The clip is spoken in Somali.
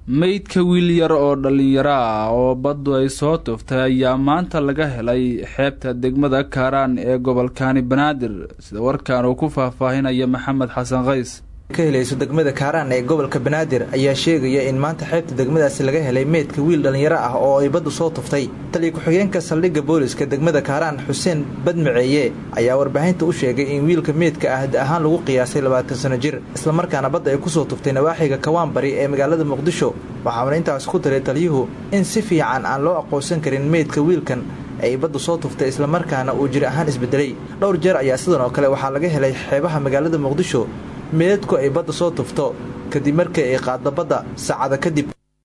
meydka wiil yar oo dhallinyaro ah oo baddu ay soo tuftay ayaa maanta laga helay xeebta degmada kaaraan ee gobolkaani banaadir sida warkan uu ku faahfaahinaya maxamed xasan kays ka helayso degmada kaaraan ee gobolka banaadir ayaa sheegaya in maanta xeebta degmadaasi laga helay meydka wiil dhallinyaro ah oo ay baddu soo tuftay taliya ku-xigeenka saldhigga booliska degmada kaaraan xuseen badmaceeye ayaa warbaahinta u sheegay in wiilka meydka ah da ahaan lagu qiyaasay labaatan sano jir islamarkaana badda ay kusoo tuftay nawaaxiga kawaan bari ee magaalada muqdisho waxauna intaas ku daray taliyuhu in si fiican aan loo aqoonsan karin meydka wiilkan ay baddu soo tuftay islamarkaana uu jir ahaan isbedelay dhowr jeer ayaa sidan oo kale waxaa laga helay xeebaha magaalada muqdisho meedadku ay badda soo tufto kadib markii ay qaaddo badda saacada kadib